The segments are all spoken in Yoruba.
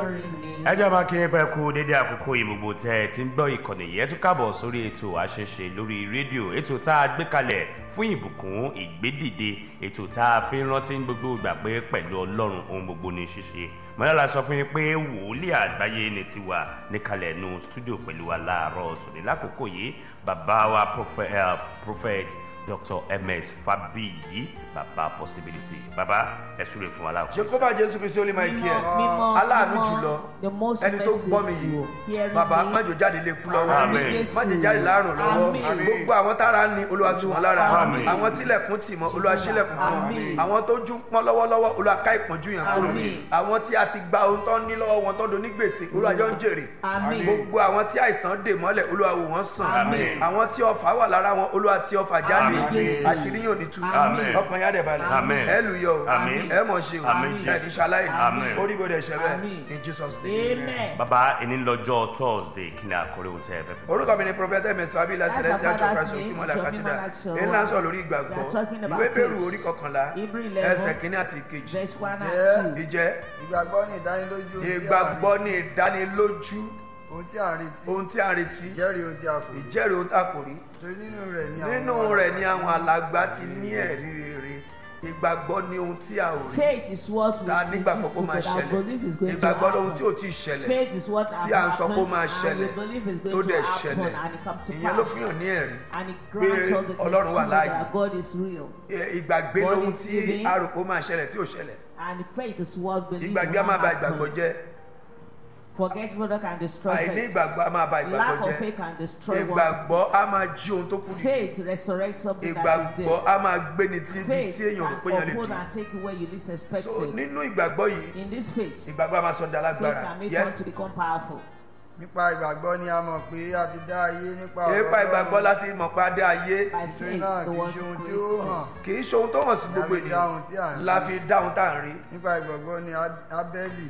olórin ni. ẹ jẹ́ máa kí ẹ kú dédé àkókò yìí gbogbo tẹ́ ẹ ti ń gbọ́ ìkànnì yẹn tún káàbọ̀ sórí ètò àṣẹṣe lórí rédíò ètò tá a gbé kalẹ̀ fún ìbùkún ìgbédìde ètò tá a fi ń rántí ní gbogbo ìgbà pé pẹ̀lú ọlọ́run ohun gbogbo ní ṣíṣe mọ́lá sọ fún yín pé wòlíì àgbáyé ni ti wà níkàlẹ̀ nu stúdíò pẹ̀lú wa láàárọ̀ tòní lákòókò yìí bàbá wa prophet, uh, prophet dr ms fabiyi bàbá possibility bàbá ẹ súre fún wa láàkókò. jehova jésù kristi ó lè máa kí ẹ mímọ́ aláàánú mímọ́, jùlọ the most ẹni tó gbọ́ mi merciful, yìí hearing bàbá me. májò jáde lè kú lọ́wọ́ Àmín. májò jáde láàrùn lọ́wọ́ Àmín. gbogbo àwọn tára ń ni olúwa tú wọn lára Àmín. àwọn tílẹ̀kùn tì mọ́ olúwa ṣílẹ̀kùn fún wọn Àmín. àwọn tó jú pọ́n lọ́wọ́lọ́wọ́ olúwa ká ìpọ́njú yẹn kúrò Àmín. àwọn tí a ti gba ohun tó ń ní lọ́wọ́ wọn tó ń do ní gbèsè olúwa jọ ń jèrè Àmín. gbogbo àwọn tí àìsàn dè mọ́lẹ̀ olúwa wò wọ́n sàn Àmín. àwọn tí ọfà wà lára wọn olúwa tí ọfà jáde Àmín. àṣírí yóò ní tú Àmín. ọkàn yá dẹ̀ balẹ̀ Àmín. ẹ lùyọ o Àmín. ẹ mọ̀ ṣe o Àmín. ẹ ní ṣaláì Àmín. orí gbọdọ̀ ṣẹ bẹ́ẹ̀ Àmín. in jesus name. amen. bàbá ẹni lọ́jọ́ thursday kí ni àkórè ohun tẹ́ ẹ fẹ́ fi. orúkọ mi ni prophet ms fabila That's celestial our church father's christ name, okimola Bishop cathedral Imala Church. èyí náà ń sọ lórí ìgbàgbọ́ We are talking about ìwé bẹ̀rù faith. orí kọkànlá Hebrew eleven. ẹsẹ̀ kínní àti ìkejì verse one Yeah. and two. ìjẹ́ ìgbàgbọ́ ní ìdánilójú ohun tí a ìgbàgbọ́ rí. ní ìdánilójú ohun tí a ń retí ohun tí a ń retí ìjẹ́rìí ohun tí a kò rí ìjẹ́rìí ohun tá a kò rí torí nínú rẹ̀ ni àwọn nínú rẹ̀ ni àwọn alàgbà ti ní ẹ̀rí rere ìgbàgbọ́ ní ohun tí a ò rí faith is what we ta nígbàgbọ́ kó máa but I believe is ṣẹlẹ̀ going to ìgbàgbọ́ lóhun tí ò happen. tí ì ṣẹlẹ̀ faith is what tí à ń sọ pé ó máa and ṣẹlẹ̀ we believe is tó going to dẹ̀ happen ṣẹlẹ̀ and it come to ìyẹn ló pass fi hàn ní ẹ̀rí and it grants all the Ọlọ́run wà testimony láàyè. that God is real Ẹ- ìgbàgbé God lóhun is tí living. a rò pé ó máa ṣẹlẹ̀ tí ò ṣẹlẹ̀ and faith is what believe ìgbàgbé a will máa ba happen. ìgbàgbọ́ jẹ́ forgetfulness can destroy àìní faith ìgbàgbọ́ a máa ba ìgbàgbọ́ lack of jẹ́ faith can destroy one ìgbàgbọ́ a máa jí ohun tó kù dìde faith resurrects something that is ìgbàgbọ́ dead a máa gbéni tí ibi faith tí èèyàn rò pé èèyàn can lè uphold dé and take you where you least expect so it nínú ìgbàgbọ́ yìí in this faith ìgbàgbọ́ a máa sọ faith dalágbára can make yes one to become powerful nípa ìgbàgbọ́ ni a mọ̀ pé a ti dá ayé nípa nípa ìgbàgbọ́ láti mọ̀ pé adé ayé by nítorí faith náà the kì í one ṣe ohun who tí ó hàn created kì í ṣe ohun tó hàn sí gbogbo La fi dá ohun tí à ènìyàn ń la rí. fi dáhùn tá à ń rí nípa ìgbàgbọ́ ni Á- ábẹ́lì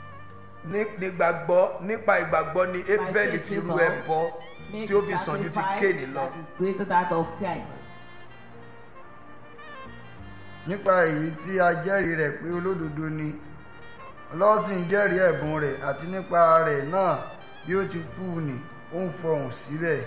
Ní- nígbàgbọ́ nípa ìgbàgbọ́ ni ebeli fi ru ẹbọ make tí ó fi sàn ju ti kéènì lọ that is greater than that of Cain nípa èyí tí a jẹ́rìí rẹ̀ pé olódodo ni ọlọ́sìn jẹ́rìí ẹ̀bùn rẹ̀ àti nípa rẹ̀ náà bí ó ti kú ni ó ń fọhùn síbẹ̀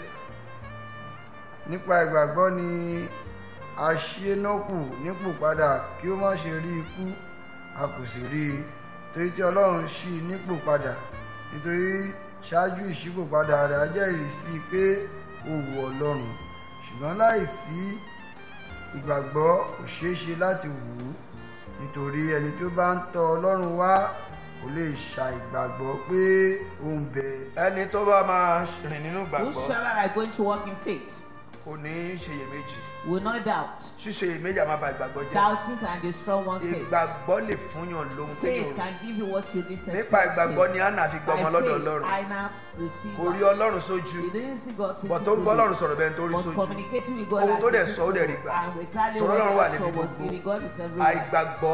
nípa ìgbàgbọ́ ni aṣẹ́nọ́kù nípò padà kí ó má ṣe rí ikú a kò sì rí i torí tí ọlọ́run ṣí i nípò padà nítorí ṣáájú ìṣípòpadà rẹ̀ a jẹ́rìí sí i pé ó wu ọlọ́run ṣùgbọ́n láìsí ìgbàgbọ́ kò ṣeé ṣe láti wù ú nítorí ẹni tó bá ń tọ ọlọ́run wá kò lè ṣàìgbàgbọ́ pé ó ń bẹ ẹni tó bá máa rìn nínú ìgbàgbọ́ whosoever are going to walk in faith kò ní ṣeyèméjì will not doubt ṣíṣe iyèméjì a máa ba ìgbàgbọ́ jẹ́ doubting can destroy one's faith ìgbàgbọ́ lè fúnyàn lóhun tó faith yòrò can give you what you least nípa expect ìgbàgbọ́ ni anna fi gbọ́ ọmọ by lọ́dọ̀ faith ọlọ́run Anna received kò rí God. ọlọ́run sójú he didn't see God bọ̀ tó ń physically gbọ́ ọlọ́run sọ̀rọ̀ bẹ́ẹ̀ tó rí but sójú communicating with God Ohun as tó dẹ̀ he sọ, ó dẹ̀ rí did gbà. so, and exactly Torí what Ọlọ́run he wà asked níbi for was gbogbo. given. God is everywhere àìgbàgbọ́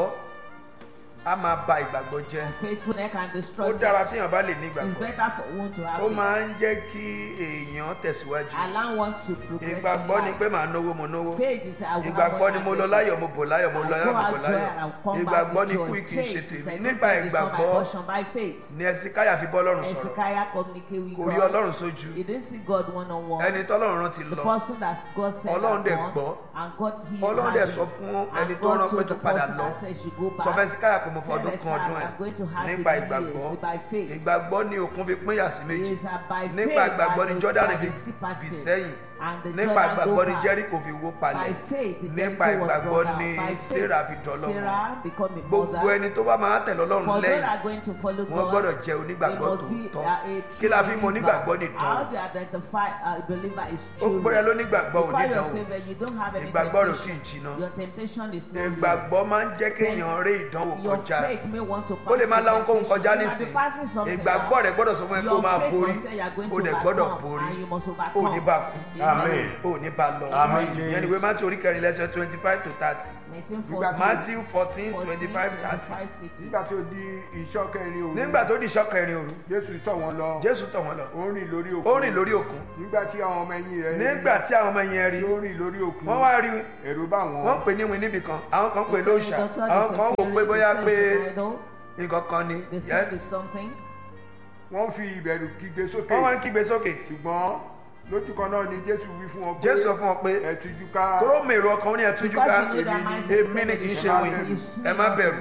a máa ba ìgbàgbọ́ jẹ́ faithfulness can destroy ó dára faith. téèyàn bá lè ní it's ìgbàgbọ́ better for one to have ó faith. máa ń jẹ́ kí èèyàn tẹ̀síwájú allow one to progress ìgbàgbọ́ in ni life. pé màá náwó mo náwó faith is I will ìgbàgbọ́ ni mo lọ láyọ̀ mo bò láyọ̀ mo lọ I láyọ̀ go mo bò out joy láyọ̀ and I'll come ìgbàgbọ́ back ni with kú joy. kì í ṣe Faith is tèmi a nípa good thing, it's not my ìgbàgbọ́ portion by faith. ni ẹsìkáyà fi bọ́ ọlọ́run sọ̀rọ̀ Hezekiah communicate with kò rí God. ọlọ́run sójú He didn't see God one on one. ẹni tọ́lọ́run rán ti the lọ person that God sent Ọlọ́run dẹ̀ upon, gbọ́. and God healed Ọlọ́run her dẹ̀ disease. sọ fún And ẹni tó God rán pé told tó the padà person lọ. that said she go back. sọ fẹ́ síkáyà pé mo fọ Tell ọdún kan ọdún Hezekiah, I'm going to ẹ̀ have nípa to ìgbàgbọ́ years by faith. ìgbàgbọ́ ni òkun fi pín yà sí méjì Is that by nípa faith ìgbàgbọ́ that ni the- Jordan that fi the sea parted. bì sẹ́yìn And the nípa Jordan ìgbàgbọ́ go ni back. Jericho fi wó palẹ̀ By faith, the nípa Jericho was ìgbàgbọ́ brought ni down. By faith, Sarah fi dọ́lọ́mọ Sarah become a gbogbo mother. ẹni tó bá máa tẹ̀lé ọlọ́run For those lẹ́yìn that are going to follow wọ́n God, gbọ́dọ̀ jẹ́ they onígbàgbọ́ must be tòótọ́ a true kí la fi mọ believer. onígbàgbọ́ nìtàn How do you identify a believer is ó true? gbọ́dọ̀ lónígbàgbọ́ Before you're onídànwò saved, you don't have any ìgbàgbọ́ rẹ̀ ò tí ì temptation. jiná Your temptation is not ìgbàgbọ́ máa ń jẹ́ kéèyàn rí ìdánwò Your kọjá faith may want to ó lè máa pass láwọn kóhun temptation. kọjá You might be nísìn passing something ìgbàgbọ́ now. rẹ̀ gbọ́dọ̀ sọ fún ẹ pé ó Your máa faith borí must say you are going ó to dẹ̀ gbọ́dọ̀ overcome, borí and you must ó overcome. ní bá kú Amen. ó ní bá lọ Amen, ìyẹn ni ìwé Matthew orí kẹrin lẹ́sẹ̀ twenty five to thirty 1914, Matthew fourteen 14, twenty five thirty 25, 30. nígbà tó di ìṣọ́kẹrin òru nígbà tó di ìṣọ́kẹrin òru jésù tọ̀ wọ́n lọ Jésù tọ̀ wọ́n lọ ó ń rìn lórí ó òkun rìn lórí òkun nígbà tí àwọn ọmọ ẹ̀yìn rẹ̀ nígbà tí àwọn ọmọ yẹn rí tí ó rìn lórí òkun wọ́n wá rí ẹ̀rù bá wọn wọ́n pè ní win níbì kan àwọn kan pè They told lóòṣà the doctor àwọn they kan wò said, pé bóyá "This pé is idol." nǹkan kan ni They said yes it's something. wọ́n fi ìbẹ̀rù kígbe sókè wọ́n wá ń kígbe sókè ṣùgbọ́n lójú kan náà ni jésù wí fún wọn pé jésù sọ fún wọn pé ẹ tújú ká tóró mèrò ọkàn ó ní ẹtújú Because ká you know that mindset èmi ni kì í ṣe is wìn is ẹ má bẹ̀rù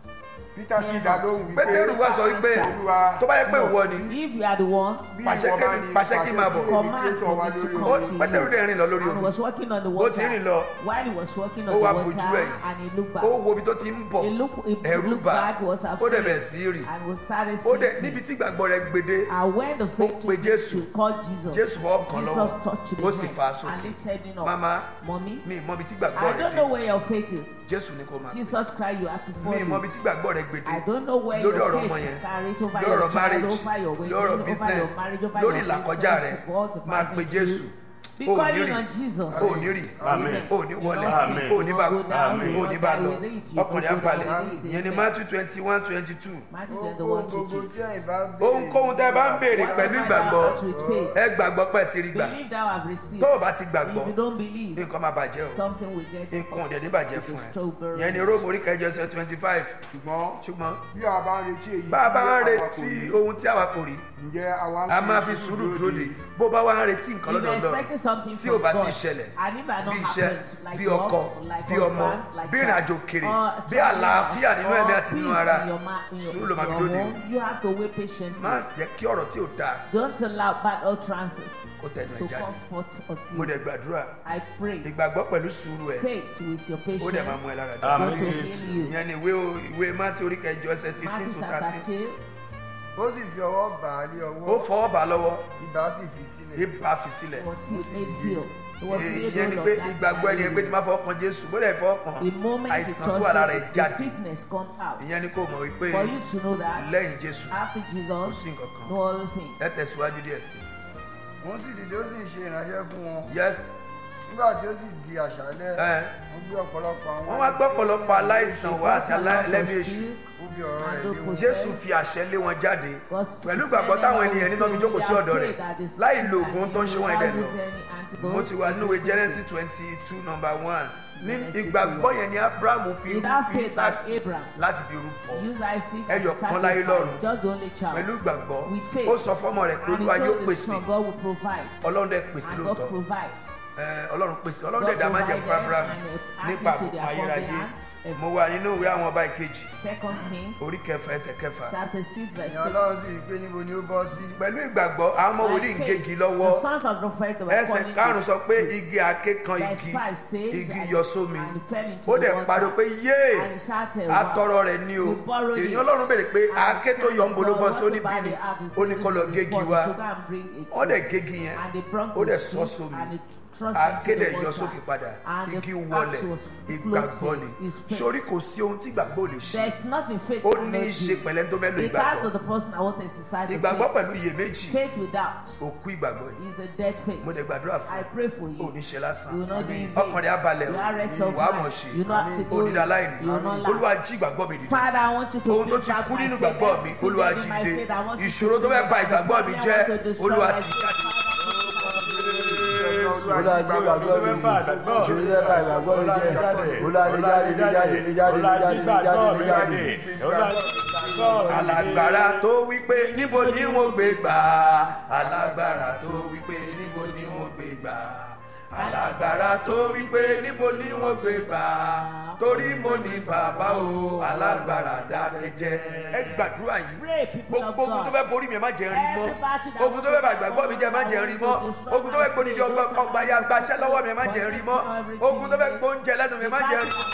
peter sì dá lóhùn wípé pétérù wá sọ wípé tó bá yẹ pé ìwọ ni If you are the one, bí pàṣẹ ìwọ bá kí- ní pàṣẹ kí máa bọ̀. command for me to ó come to pétérù you. dẹ̀ rìn lọ lórí And he omi was walking on the Bó ti rìn lọ, water. While he was walking ó on wá the bojú water, ẹ̀yìn. and he looked back. ó wo ibi tó ti ń bọ̀ He looked, he ẹ̀rù looked bà back, was ó afraid, dẹ̀ bẹ̀rẹ̀ sí í rì and was started ó dẹ̀ sinking. níbi tí ìgbàgbọ́ rẹ̀ gbede And when the faith pe Jésù. to call Jesus, Jésù fọwọ́ kàn Jesus lọ́wọ́, touched ó his sì hand fà á sókè. and lifted him up. Mama, Mommy, mi ì mọ ibi tí ìgbàgbọ́ I rẹ̀ don't know dé where your faith is. jésù ni kò máa pè Jesus Christ, you have to mi ì mọ follow. ibi tí ìgbàgbọ́ rẹ̀ gbede I don't know where lórí your ọ̀rọ̀ faith ọmọ is yẹn carried over lórí your ọ̀rọ̀ child, marriage over your wedding, lórí ọ̀rọ̀ over business your marriage, over lórí your ìlàkọjá business, rẹ̀ God to máa pass pe it jésù through. Be ò ní calling rì on Jesus. ò ní rì Amen. ò ní wọlé Amen. ò ní bá You kú go down, Amen. you ò go ní bá down lọ with it, you ọkùnrin go abalẹ̀ down with it. ìyẹn ni matthew twenty one twenty two Matthew twenty one gbogbo teaching. tí ẹ̀yin bá béèrè ohunkóhun tẹ́ ẹ bá ń béèrè pẹ̀lú ìgbàgbọ́ with faith. ẹ gbàgbọ́ pé ẹ ti rí gbà Believe thou have received. tó o bá ti gbàgbọ́ If you don't believe, nǹkan máa bàjẹ́ o something will get nǹkan ò dẹ̀ ní bàjẹ́ fún ẹ Strawberry. ìyẹn ni róòmù orí kẹjọ ẹsẹ̀ twenty five ṣùgbọ́n ṣùgbọ́n bí a bá ń retí èyí bá a bá ń tí àwa kò retí rí, ohun tí àwa kò rí ǹjẹ́ àwa ń a máa fi sùúrù dúró de bó bá wá ń retí nǹkan If lọ́dọ̀ you're Ọlọ́run expecting something tí from ò bá ti God, ṣẹlẹ̀ and if it had not bí iṣẹ́ happened, like bí work, ọkọ like bí ọmọ husband, like bí child, ìrìnàjò kèrè or bí travel, àlàáfíà nínú or ẹ̀mí àti nínú peace ara in your ma- in your- sùúrù ló máa fi your dúró de o home, You have to wait patiently. má jẹ́ kí ọ̀rọ̀ tí ò dáa Don't allow bad utterances kó tẹnu ẹ̀ to jáde come forth of mo you. dẹ̀ gbàdúrà I pray ìgbàgbọ́ pẹ̀lú sùúrù ẹ̀ faith with your ó patience dẹ̀ máa mú ẹ lára dá Amen. going to Jésù. heal you. ìyẹn ni ìwé o- ìwé mátí orí kẹjọ ẹsẹ̀ fifteen Matthew to chapter thirteen 2, ó sì fi ọwọ́ bà á lé ó ọwọ́ fọwọ́ bá lọ́wọ́ ibà sì fi sílẹ̀ ibà fi sílẹ̀ was made healed. He was made ìyẹn ni whole pé of that ìgbàgbọ́ ẹni yẹn pé tí disease. máa fọwọ́ kan Jésù bó dẹ̀ fọwọ́ kan The moment he àìsàn tó wà lára ẹ̀ touched it, the jáde sickness come out. ìyẹn ni kò mọ̀ wípé For you to know that lẹ́yìn Jésù after kò Jesus, sí nǹkan kan no other thing. ẹ tẹ̀síwájú díẹ̀ sí wọ́n sì dìde ó sì ń ṣe ìránṣẹ́ fún wọn i yes nígbà tí ó sì di àṣálẹ́ ẹ wọ́n gbé ọ̀pọ̀lọpọ̀ àwọn wọ́n wá gbọ́ ọ̀pọ̀lọpọ̀ aláìsàn wá àti aláìlẹ́mí èṣù ó fi ọ̀rọ̀ rẹ̀ lé wọn Jésù fi àṣẹ lé wọn jáde pẹ̀lú ìgbàgbọ́ táwọn ènìyàn nínú ọdún jókòó sí ọ̀dọ̀ rẹ̀ láì lo oògùn tó ń ṣe wọ́n ẹ̀dẹ̀ lọ mo ti wà nínú ìwé Genesis twenty two number one ní ìgbàgbọ́ yẹn ni Abrahamu fi Without fi faith Isaac like Abraham, láti fi rúbọ use Isaac Ẹyọ as a kan láyé sacrifice, lọ́run. just the only child. pẹ̀lú ìgbàgbọ́ With faith. ó sọ fọ́mọ rẹ̀ pé And he Olúwa yóò told his pèsè son, God will provide. Ọlọ́run dẹ̀ pèsè And God lóòótọ́ provide. Ẹ, Ọlọ́run pèsè Ọlọ́run God dẹ̀ dá májẹ̀mú fún provided Abraham and, uh, nípa added to their àbùkù ayérayé covenant. mo wà nínú ìwé àwọn ọba ìkejì Second King, orí kẹfà ẹsẹ̀ kẹfà chapter 6, verse ìyẹn 6. ọlọ́run sì rí i pé níbo ni ó bọ́ sí pẹ̀lú ìgbàgbọ́ àwọn ọmọ wòlíì ń By gégi faith, lọ́wọ́ The sons of the prophet were ẹsẹ̀ falling karùn-ún to- sọ pé igi àáké kan Verse igi five says, igi and- yọ sómi and fell into ó the dẹ̀ water, pariwo pé yéè and he shouted, wow. atọrọ rẹ̀ ni o We borrowed èèyàn it. ọlọ́run béèrè pé And àáké tó yọ ń bolo bọ́ sí God oníbí wanted ni to buy the axe, ó ní kó lọ he gégi said, wá "So go and bring it ó dẹ̀ gégi yẹn And they brought ó the dẹ̀ sọ stick sómi and they thrust àáké into the dẹ̀ yọ water. sókè padà And the igi axe wọlẹ̀ was ìgbàgbọ́ floating. ni His faith. sórí kò sí ohun tí ìgbàgbọ́ ò lè ṣe There's nothing faith ó cannot ní í ṣe do. pẹ̀lẹ́ tó fẹ́ lo It has ìgbàgbọ́ to the person that wants to exercise the ìgbàgbọ́ faith. pẹ̀lú iyèméjì Faith without òkú ìgbàgbọ́ ni is a dead faith. mo dẹ̀ gbàdúrà fún I ọ pray for you. ò ní ṣe lásán You will not be in ọkàn vain. rẹ̀ á balẹ̀ You o are rest of wàá mọ̀ mind. ṣe You know how to do onídàá it. láìní You will not olúwa lack. jí ìgbàgbọ́ mi dìde Father, I want you to ohun tó bring ti back kú my nínú faith. ìgbàgbọ́ mi Everything olúwa in jí my dìde faith, I want you to ìṣòro tó bring fẹ́ back ba my ìgbàgbọ́ mi faith. jẹ́ I want to destroy olúwa my ti faith. jáde. olúwa jí ìgbàgbọ́ mi jì ìṣòro yẹ bá ìgbàgbọ́ mi jẹ́ olúwa lè jáde lè jáde lè jáde lè jáde lè jáde lè jáde. alágbára tó wípé níbo ni wọ́n gbé gbà alágbára tó wípé níbo ni wọ́n gbé gbà alágbára tó wípé níbo ni wọ́n gbé gbà torí mo ní bàbá o alágbára dákẹ́jẹ́ ẹ gbàdúrà yìí Pray, people of gbogbo ogun tó God. fẹ́ borí mi ẹ má jẹ́ n rí mọ́ Every battle that ogun tó fẹ́ bàgbàgbọ́ mi jẹ́ ẹ má jẹ́ n rí mọ́ ogun tó fẹ́ gbódìdí ọgbọ́n ọgbà ya gbaṣẹ́ lọ́wọ́ mi ẹ má jẹ́ n rí mọ́ ogun tó fẹ́ gbóúnjẹ lẹ́nu mi ẹ má jẹ́ n rí mọ́.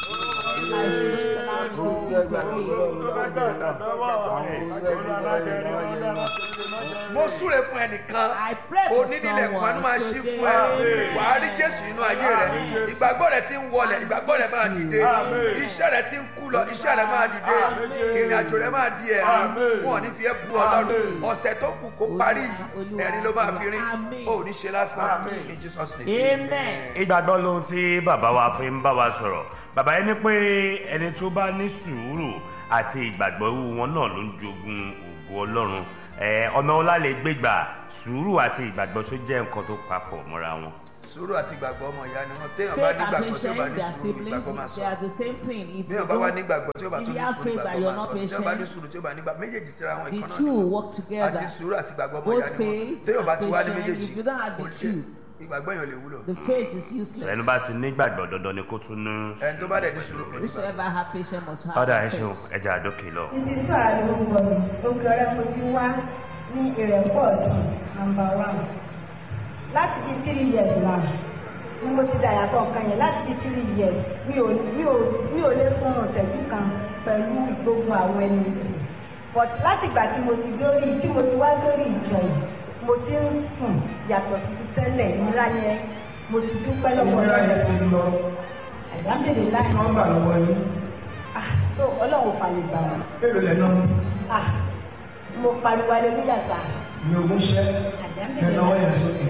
mo súre fún ẹnìkan I pray for onínílẹ̀ someone panu máa ṣí today. fún ẹ wàá rí jésù nínú ayé rẹ ìgbàgbọ́ rẹ ti ń wọlẹ̀ ìgbàgbọ́ rẹ máa dìde iṣẹ́ rẹ ti ń kú lọ iṣẹ́ rẹ máa dìde ìrìn àjò rẹ máa di ẹ̀rín wọn ò ní fi ẹ́ bu ọlọ́run ọ̀sẹ̀ tó kù kó parí yìí ẹ̀rín ló máa fi rín ò ní ṣe lásán in Jesus name. Amen. ìgbàgbọ́ lohun tí bàbá wa fi ń bá wa sọ̀rọ̀ bàbá yẹn ní pé ẹni tó bá ní sùúrù àti ìgbàgbọ́ irú wọn náà ló ń jogun ògo ọlọ́run ẹ ọ̀nà ọlá lè gbégbà sùúrù àti ìgbàgbọ́ tó jẹ́ nǹkan tó papọ̀ mọ́ra wọn. sùúrù àti ìgbàgbọ́ ọmọ ìyá ni wọn téèyàn bá Faith and nígbàgbọ́ tí ó bá patience, ní they are sùúrù siblings. ìgbàgbọ́ máa They sọ are the same thing. If you téèyàn bá wá don't, nígbàgbọ́ tí ó bá if tún you ní have sùúrù faith that ìgbàgbọ́ you're máa not sọ téèyàn bá ní patient, sùúrù tí ó bá nígbà méjèèjì síra wọn the ìkan náà two ni will work àti together. sùúrù àti ìgbàgbọ́ ọmọ Both ìyá ni wọn faith téèyàn bá and ti wá ní patience, méjèèjì if you don't have the kò lè- two, ìgbàgbọ́ èèyàn lè wúlò The faith is useless. ẹnu bá ti nígbàgbọ́ dandan ni kó tún ní. ẹni tó bá dẹ̀ ní sùúrù kò ní gbà Whosoever have patience must have ọ̀dà ẹ faith. ṣeun ẹja àdókè lọ. ibi tí ààrẹ orúkọ mi òkè ọ̀rẹ́ mo ti wá ní ìrẹ́pọ̀ nàmbà wán láti fi three years náà ni mo ti dàyàtọ̀ nǹkan yẹn láti fi three years mi ò mi ò mi ò lè fún ọ̀sẹ̀jú kan pẹ̀lú gbogbo àwọn ẹni yìí but láti ìgbà tí mo ti lórí tí mo ti wá lórí ìjọ yìí mo ti ń sùn yàtọ̀ sí ti tẹ́lẹ̀ ńlá yẹn mo ti dúpẹ́ lọ́wọ́ lọ́wọ́ àdámẹ́lẹ̀ láì nọ́mbà lọ́wọ́ yín ah tó ọlọ́run fàlẹ̀ gbà wọ́n èrò lẹ́nu ah mo pariwo aleluya sa ní ogún ṣẹ́ àdámẹ́lẹ̀ lẹ́nu ọwọ́ yẹn sókè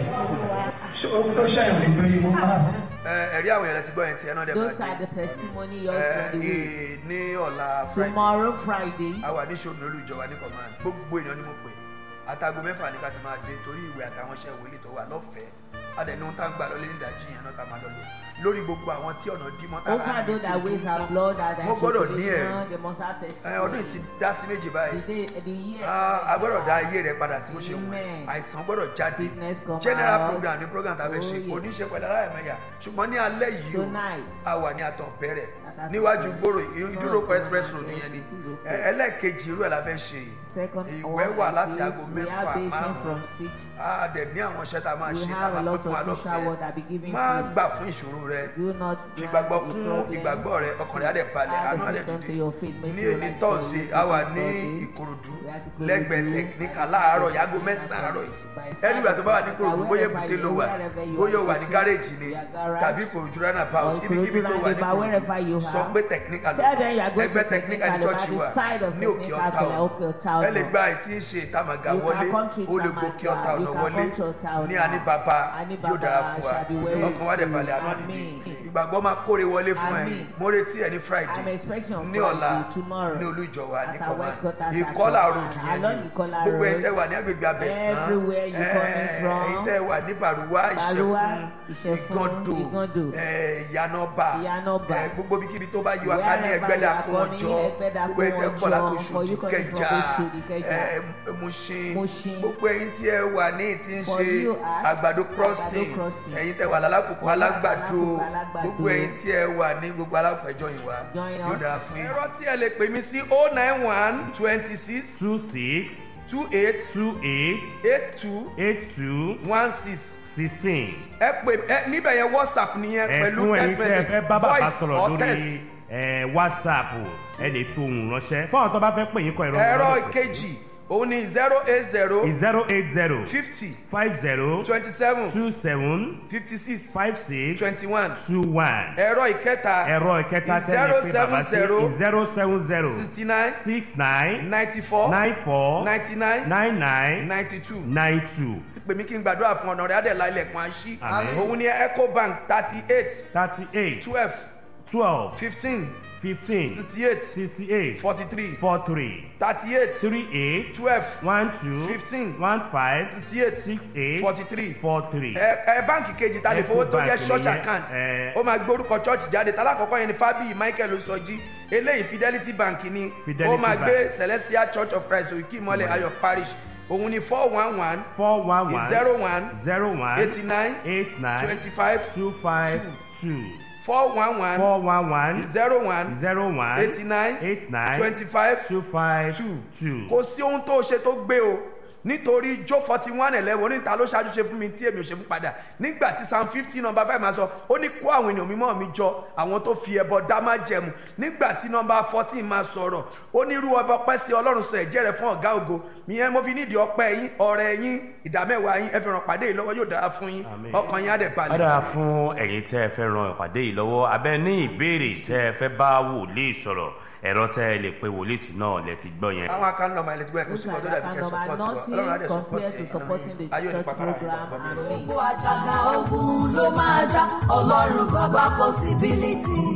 ṣé ogun tó ṣàyàn lè gbé yín mọ́ ẹ ẹ̀rí àwọn èèyàn ti gbọ́ yẹn ti ẹ̀ náà dẹ̀ Those máa are gbé the testimony ẹ yours on the way. ẹ ní ọ̀la friday Tomorrow, Friday, a wà ní ṣòro olùjọba ní command gbogbo èèyàn ni mo pè àtàgò mẹ́fà ní ká ti máa dé torí ìwé àtàwọn iṣẹ́ ìwé tó wà lọ́fẹ̀ẹ́ adẹ̀ni ohun tá ń gbà lọ lẹ́yìn ìdájí yẹn náà ká máa lọ lò lórí gbogbo àwọn tí ọ̀nà dí mọ́tà over those that ways have blood and Wọ́n gbọ́dọ̀ ní ẹ̀rí. circulation, they must have ẹ ọdún yìí ti testimony. dá sí méjì báyìí The day, the year. Ah, a gbọ́dọ̀ dá ayé rẹ̀ padà sí bó ṣe wù ẹ́ Amen. àìsàn gbọ́dọ̀ jáde Sickness come general out. program ní program tá a fẹ́ Oh, ṣe yes. oníṣe pẹ̀lú aláìmẹ̀yà ṣùgbọ́n ní alẹ́ yìí o Tonight. a wà ní àtọ̀ bẹ̀rẹ̀ Àtàtọ̀ níwájú bẹ̀rẹ̀. gbòòrò ìdúrókọ Tọ́jú express ọ̀nà road yẹn, yẹn ni ìdúrókọ. Ẹ- ẹlẹ́ẹ̀kejì irú ẹ̀ la fẹ́ ṣe Second ìwẹ́ one wà like láti this, aago we mẹ́fà have patient márùn-ún from six. a dẹ̀ ní àwọn iṣẹ́ tá a máa We ṣe tá a have a máa pín lot fún wa of social work that be lọ́fẹ̀ẹ́ given má to you. gbà fún ìṣòro rẹ Do not fi ìgbàgbọ́ grant the kún problem. ìgbàgbọ́ rẹ ọkàn rẹ á dẹ̀ balẹ̀ Add àánú á the dẹ̀ faith unto dìde your faith, make ní you èní like tọ́sí God. a wà ní Friday. ìkòròdú We are to Ikorodu. lẹ́gbẹ̀ẹ́ tẹkiníkà láàárọ̀ yàgò mẹ́sàn-án àárọ̀ yìí ẹnìgbà tó bá wà ní ìkòròdú bóyá èbúté ló wà bóyá ó wà ní gáréèjì ni tàbí ìkòròdú rana Or pout ibikíbi tó wà ní Ikorodu, wherever you ìkòròdú sọ are. pé tẹkiníkà ló Tell them you are wà going to ẹgbẹ́ tẹkiníkà ní Technical chọ́ọ̀chì by the wa side of ní òkè Technical ọ̀tá to ọ̀nà Òkè Ọ̀tà ẹ lè ọ̀nà. gba ètí ń ṣe ìtàmàgà You wọlé can come to ó lè Tamaga, gòkè ọ̀tà you ọ̀nà can wọlé come to Ọ̀tà ọ̀nà. ní àní bàbá Àní yóò dára Baba fún wa shall be well ọkàn wa dẹ̀ with balẹ̀ you. àná nìdí Amen. ìgbàgbọ́ máa kóre wọlé fún ẹ Amen. mo retí ẹ ní I'm friday expecting on ní ọ̀la Friday, tomorrow, ní olújọ wa ní at our command headquarters at ìkọlà Command, road yẹn along ni Ìkọlà gbogbo ẹ̀ road. tẹ́ wà ní agbègbè abẹ́sán Everywhere you coming from. ẹ̀yin tẹ́ wà ní bàrúwá Bàrúwá, ìṣẹ̀fún Ìṣẹ̀fún, ìgàndò Ìgàndò, ẹ̀, ìyànàbà Ìyànàbà. ẹ̀, gbogbo bíkíbi tó bá yí wa ká ní Wherever ẹgbẹ́dà you are kó wọn coming, jọ Ẹgbẹ́dà gbogbo kó ẹ̀ tẹ́ wọn pọ̀ látò jọ, for ṣojú you coming from kẹjà Oṣòdì, Kẹjà. ẹ̀, Mushin Mushin. gbogbo ẹ̀yin tí ẹ wà ní tí ń For ṣe you as àgbàdo crossing Àgbàdo crossing. ẹ̀yin tẹ́ wà lálákòókò alágbàdo Alákòókò alágbàdo. gbogbo ẹ̀yin tí ẹ wà ní gbogbo alápẹ̀jọ yìí wá Join yóò us. dára fún yín. ẹ̀rọ tí ẹ lè pè mí sí oh nine one twenty six two six two eight two eight eight two eight two one six sixteen. ẹ pè ẹ níbẹ̀ yẹn whatsapp nìyẹn pẹ̀lú ẹ̀fún ẹ̀yin text tẹ́ ẹ message fẹ́ bá bàbá voice sọ̀rọ̀ or text. lórí ẹ̀, whatsapp ẹ lè fi ohùn ránṣẹ́ fún àwọn tó bá fẹ́ pè yín kọ ìrọ̀rùn ẹ̀rọ ìkejì òun ni zero eight zero zero eight zero fifty five zero twenty seven two seven fifty six five six twenty one two one ẹ̀rọ ìkẹta ẹ̀rọ ìkẹta tẹ́lẹ̀ pé bàbá sí zero seven zero sixty nine six nine ninety four nine four ninety nine nine nine ninety two nine two pè mí kí n gbàdúrà fún ọ̀nà rẹ̀ adẹ̀lá ilẹ̀kùn àṣì Àmín. òun ni ecobank thirty eight thirty eight twelve twelve fifteen fifteen sixty eight sixty eight forty three four three thirty eight three eight twelve one two Fifteen. one five sixty eight six eight forty three four three. ẹ ẹ báǹkì kejì ta lè fowó tó jẹ́ Ecobank church nìyẹn, account ẹ. ó máa gbé orúkọ church jáde tálákọ̀ọ́kọ́ yẹn ni fábíyì michael osọjí eléyìí fidelity bank ni Fidelity ó máa Bank. gbé celestial church of christ òkè ìmọ̀lẹ̀ ayọ̀ parish òun ni four one one four one one zero one zero one eighty nine eight nine twenty five two five two four one one four one one zero one zero one eighty nine eight nine twenty five two five two two. kò sí ohun tó ṣe tó gbé o nítorí jó forty one eleven oníta ló ṣáájú ṣe fún mi tí èmi ò ṣe fún padà nígbà tí psalm fifty number five máa sọ ó ní kó àwọn ènìyàn mímọ́ mi jọ àwọn tó fi ẹbọ dá má jẹmu nígbà tí number fourteen máa sọ̀rọ̀ ó ní irú ọba ọpẹ́ sí ọlọ́run sọ ẹ̀jẹ̀ rẹ̀ fún ọ̀gá ògo ìyẹn mo fi nídìí ọpẹ́ yín ọrẹ yín ìdámẹ́wàá yín ẹ fi ràn pàdé yìí lọ́wọ́ yóò dára fún yín Àmín. ọkàn yín á dẹ̀ ó balẹ̀. dára fún ẹ̀yin tẹ́ ẹ fẹ́ ran ìpàdé yìí lọ́wọ́ abẹ́ ní ìbéèrè tẹ́ ẹ fẹ́ bá wòlíì sọ̀rọ̀ ẹ̀rọ tẹ́ ẹ lè pe wòlíì sí náà lẹ ti gbọ́ yẹn. àwọn akan nọmba ilẹ̀ tí wọ́n kó sí ọdún dàbí kẹ́ Number support wa ọlọ́run á dẹ̀ nothing support compared to yẹn supporting the náà ayé òní church pàpàrà program ìgbàgbọ́ and mi. me. gbogbo àjàgà ogun ló máa já ọlọ́run bàbá possibility má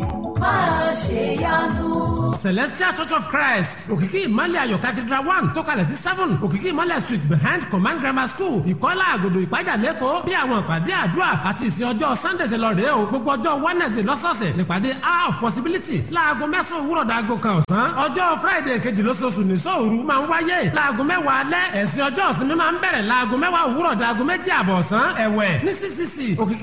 máa ṣèyanu. celestial church of christ òkìkí ìmọ̀lẹ̀ ayọ̀ cathedral one tó kalẹ̀ sí seven òkìkí ìmọ̀lẹ̀ street behind command grammar school ìkọ́lá àgòdò ìpájà lẹ́kọ̀ọ́ bí àwọn ìpàdé àdúrà àti ìsìn ọjọ́ sunday ṣe lọ rèé o gbogbo ọjọ́ wednesday lọ́sọ̀ọ̀sẹ̀ nípàdé hour of possibility láago mẹ́sàn-án òwúrọ̀ dàgò kan ọ̀sán ọjọ́ friday kejì lóṣooṣù ní sóòru máa ń wáyé láago mẹ́wàá alẹ́ ẹ̀sìn ọjọ́ ìsinmi máa ń bẹ̀rẹ̀ láago mẹ́wàá òwúrọ̀ dàgò méjì àbọ̀ ọ̀sán ẹ̀wẹ̀ ní ccc òkìkí